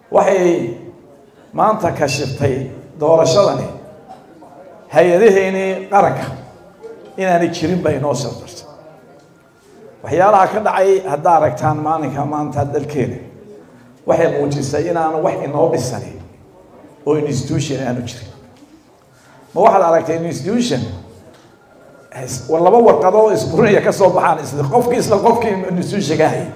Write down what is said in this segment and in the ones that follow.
waxay maanta kashiftay doorashadani hay-adaheynii qaranka inaanay jirin bay inoo shardartay waxyaalaha ka dhacay haddaa aragtaan maalinka maanta dalkeena waxay muujisay inaanu wax inoo dhisani oo institution aanu jirin ma waxaad aragtay institution laba warqadoo isburinaya ka soo baxaan isla qofkii isla qofkii institutionka hayay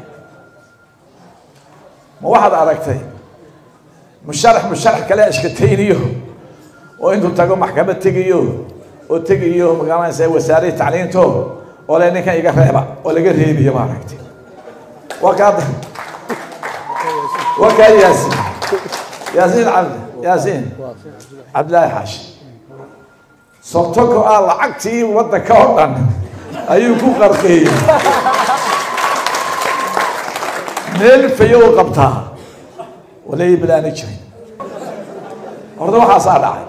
ma waxaad aragtay musharax musharax kale ashkatayniyo oo intuu tago maxkamad tegiyo oo tegiyo magaalanaysa wasaaradii tacliinto oo le ninkan iga reeba oo laga reebiyo ma aragtay waa kaa waa kaa yaasiin yaasiin cabdi yaasiin cabdillaahi xaashi sortoko ah lacagtii waddanka oo dhan ayuu ku qarqeeyey meel fayo u qabtaa walay bilaana jirin horta waxaasaa dhacay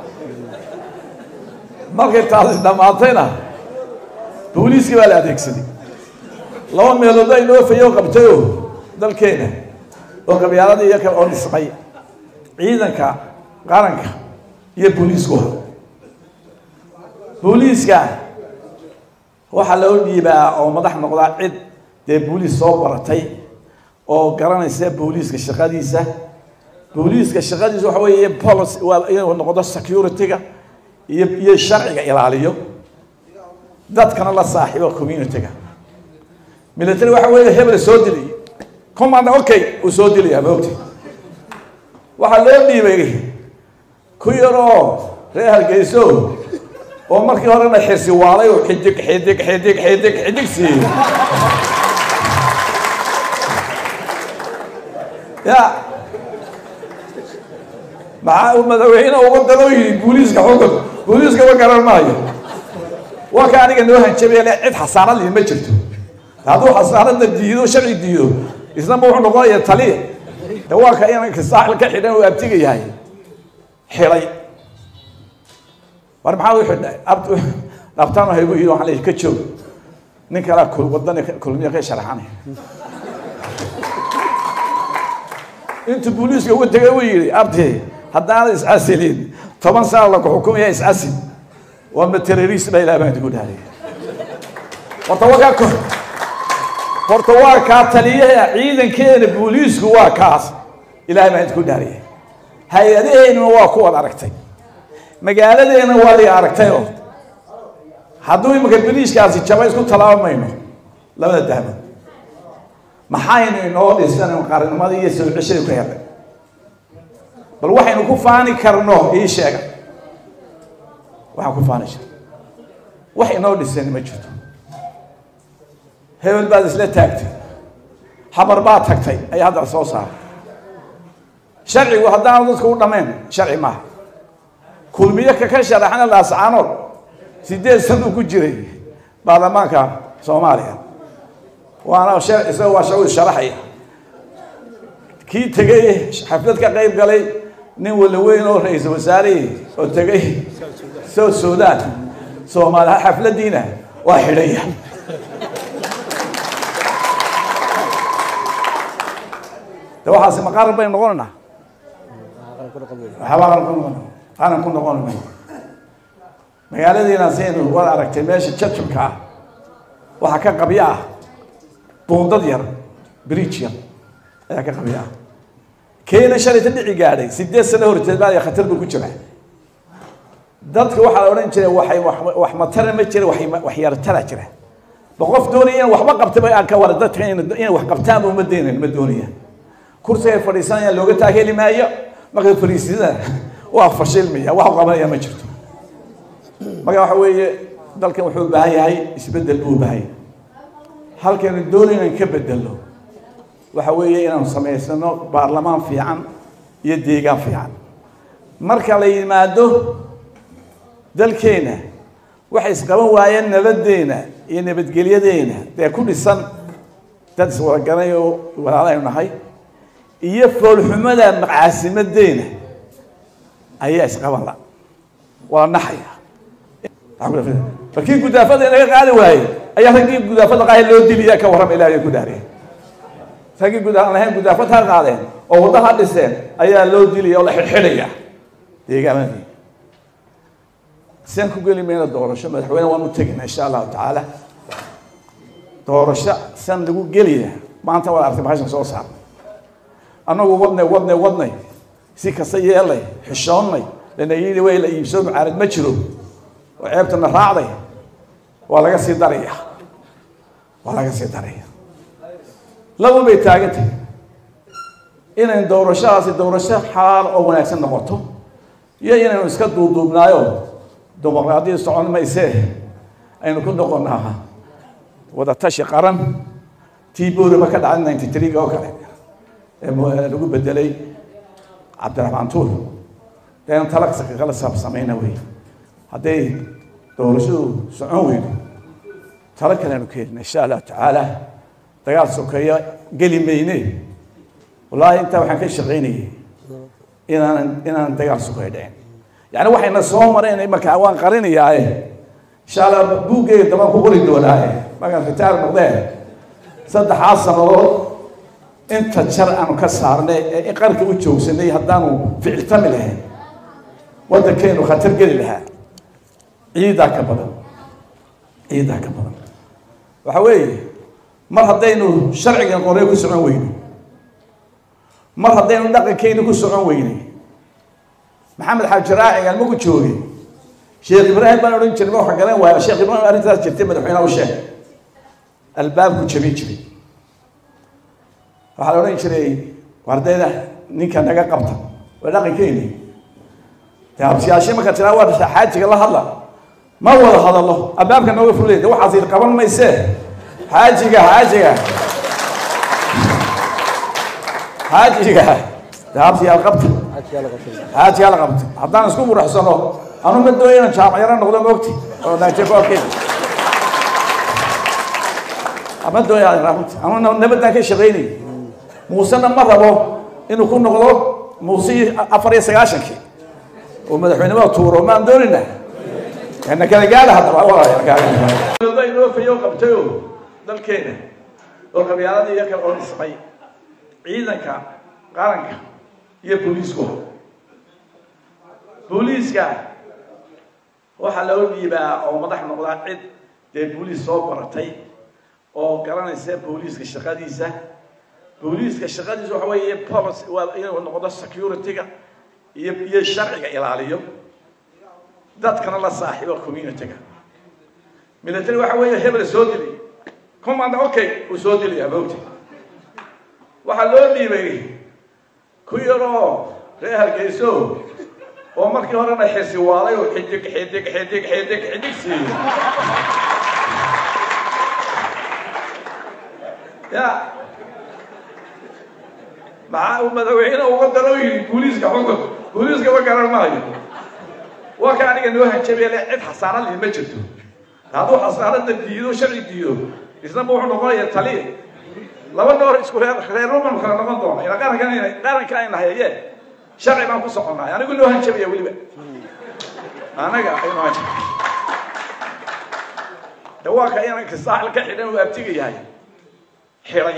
markay taasi dhammaatayna booliiskii baa la adeegsaday laba meelood ay noo fayo qabtayo dalkeena oo qabyaaladii iyo kale oo dhismay ciidanka qaranka iyo booliisku ha booliiska waxaa loo dhiibaa oo madax noqdaa cid dee booliis soo baratay oo garanaysa booliiska shaqadiisa booliiska shaqadiisa waxa weeye policy waa inuu noqdo security-ga iyo iyo sharciga ilaaliyo dadkana la saaxiibo community-ga military waxa weeye hebel soo dilay command okay uu soo dilaya maogti waxaa loo dhiibay ku yaroo reer hargeyso oo markii horena xirsi waalay oo xidig xidig xidig xidig xidig siiyey ya maxaa uu madaxweyne uga daloo yidhi booliiska xukun booliiska ma garan maayo waa ka aniga noo hanjabaya le cid xasaanad lih ma jirto hadduu xasaanada diido sharci diido isna ma wuxuu noqonaya taliya de waa ka inanka saaxil ka xidhan oo abtiga yahay xidhay war maxaa u xidhay dhabtaan haygu yidhi waxaan leeyahay ka joog nin kalaa wadani kulmiya ka sharaxanay intuu booliiska uga tegay uu yidhi abti haddaanad iscasilin toban sana laku xukumaya iscasil waa ma terrorist baa ilaah baan idigu dhaariya horta waa kaa horta waa kaa taliyaha ciidankeena booliisku waa kaas ilahay baan idinku dhaariya hay-adaheennuna waa kuwaad aragtay magaaladeena waa la aragtay oo hadduu imanka beliiskaasi jaba isku talaabamayno labada dahmo maxaynu inoo dhisan qarannimadii iyo soo ceshadii ku helnay bal waxaynu ku faani karno ii sheega waxaan ku faani jira wax inoo dhisan ma jirto hebel baad isla taagtay xabar baad tagtay ayaa haddana soo saaray sharcigu haddaanu dadku u dhammayn sharci maaha kulmiyo kaka sharaxna laascaanood sideed sanuu ku jiray baarlamaanka soomaaliya waana isagoo waa shagu sharaxaya kii tegay xaflad ka qayb galay nin wala weyn oo ra-iisul wasaarihii oo tegay south sudan soomaaliya xafladiina waa xidhaya de waxaasi ma qaran baynu noqonaynaa waxba qaran ku noqon qaran ku noqon mayno magaaladiina saynu waad aragtay meesha jajabka ah waxaa ka qabyo ah buundad yar bridge yar ayaa ka qabyo ah keena shalayta dhici gaadhay sideed sano horteed baa khatar buu ku jira dadka waxaa la odhan jiray waxay wax matara ma jira wax yartara jira ba qof doonaya in waxba qabtaba aan ka wara dadka inay wax qabtaanba uma daynayn ma doonaya kursigay fadhiisanayaan looga taageli maayo markay fadhiisida waa fashilmaya wax qabanaya ma jirto marka waxa weeye dalkan wuxuu u baahan yahay isbeddel buu u baahan yahay halkaynu doonay inaan ka bedelno waxa weeye inaanu samaysano baarlamaan fiican iyo deegaan fiican marka la yimaado dalkeena waxay isqaban waayeen nabaddeena iyo nabadgelyadeena dee ku dhisan dad iswadaganay oo walaalaynu nahay iyo foolxumada macaasimadeena ayaa isqaban la waa naxaya markii gudaafada inaga qaadi waaye ayaa raggii gudaafada qaaya loo diliya ka warrama ilahay ku dhaariya raggii gudaa lahayn gudaafad ha qaadeen oo wadda ha dhiseen ayaa loo dilaya oo la xidhxidhaya deegaamadii siaan ku geli mayna doorasho madaxweyne waan u tegina insha allahu tacaala doorasho san lagu gelaya maanta waad artay bahashan soo saarnay annagu wadnay wadnay wadnay si kasta yeelnay xishoonnay lana yidhi way la iibsoo mucaarad ma jiro oo ceebtana raacday waa laga sii daraya waa laga sii daraya laba bay taagantay inayn doorashadaasi doorasho xalaal oo wanaagsan noqoto iyo inaynu iska duuduubnaayo dimuqraadiyad socon maysee aynu ku noqonaa wadatashi qaran tii boorima ka dhacay ninety three oo kale ee lagu bedelay cabdiraxmaan tuur deen talaqsaka kala saabsamayna wey hadday doorashadu socon weydo talo kaleanu keenina insha allahu tacaala dagaal sokeeyo geli mayne wallaahi intaa waxaan ka shaqaynayay inaanan inaanan dagaal sokeeyo dhicin yani waxayna soo mareen markaa waan qarinayaaye insha allah buuggeyga dabaan ku qori doonaaye markaan ritaar noqdee saddexaas sannadood inta jar aanu ka saarnay ee qarka u joogsanay haddaanu ficiltami lahayn waddankeenu khatar geli lahaa ciidaa ka badan ciidaa ka badan waxa weeye mar haddaynu sharcigan qorey ku socon weyno mar haddaynu dhaqankeyni ku socon weynay maxamed xaaji raaci almagu joogay sheekh ibraahim baan odhan jiray ma waxa garan waaya sheekh ibraahim arrintaas jirtay madaxweynaha u sheegay albaabku jabin jiray waxaa la odhan jiray wardayda ninka naga qabta waa dhaqankeyni de habsiyaashe marka tiraa waa xaajiga la hadla ma wada hadallo albaabka nooga fulay de waxaas ir qaban maysee xaajiga xaajiga xaajiga de habsiyaal qabta xaajigaa la qabta haddaan isku muraxsano anu ma dooya inaan jaamacaro noqdo moogti oo najekoorkeeda ama dooya runti ama nabadaan ka shaqaynay muusena ma rabo inuu ku noqdo muuse afar iyo sagaashankii oo madaxweynimada tuuro maan doonina na kala gaada haddaba inoo fayo qabtayo dalkeena oo qabyaaladii iyo kale oo dhismay ciidanka qaranka iyo booliisku booliiska waxaa loo dhiibaa oo madax noqdaa cid dee booliis soo baratay oo garanaysa booliiska shaqadiisa booliiska shaqadiisa waxa weeye policy waa inuu noqdo security-ga iyo iyo sharciga ilaaliyo dadkana la saaxiibo community-ga military waxa weeye hebel soo dilay command okay uu soo dilaya moogta waxaa loo dhiibay ku yaroo reer hargeyso oo markii horena xisi waalay oo xidig xidig xidig xidig xidig siiyey ya maxaa uu madaxweyne uga daro yidhi booliiska xukun booliiska ma garan maayo waa ka aniga noo hanjabay le cid xasaanad leh ma jirto hadduu xasaanada diido sharci diido isnaba wuxuu noqonaya taliya laba noor isku reer reerruman kala noqon doona ila qarankan qaranka ayna hayaye sharci baan ku soconay anigu noo hanjabaya weliba anaga aynu hanjab dawaaka inanka saaxil ka xidhan uu abtiga yahay xiray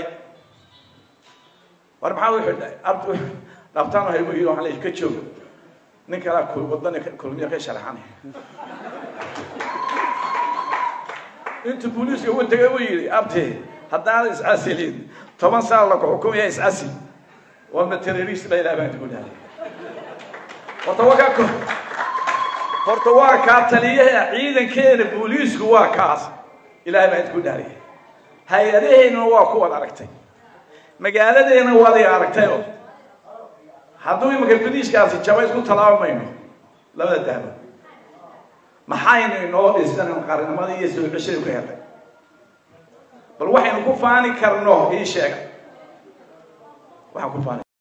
war maxaa u xidhay abdu dhabtaan haygu yidhi waxaan leeyahay ka joog nin kalaa wadani kulmiya ka sharaxanay intuu booliiska ugu tegay uu yidhi abti haddaan iscasilin toban sano laku xukumaya iscasil waa ma terrorist la ilaah baan ku dhahay horta waa kaa horta waa kaa taliyaha ciidankeena booliisku waa kaas ilaah baan ku dhahay hay-adaheennana waa kuwad aragtay magaaladeena waad i aragtay oo hadduu imanka badiishkaasi jaba isku talaabamayno labada daabo maxaynu inoo dhisan qarnimadii iyo soo ceshada ku helay bal waxaynu ku faani karno ii sheega waxaan ku faani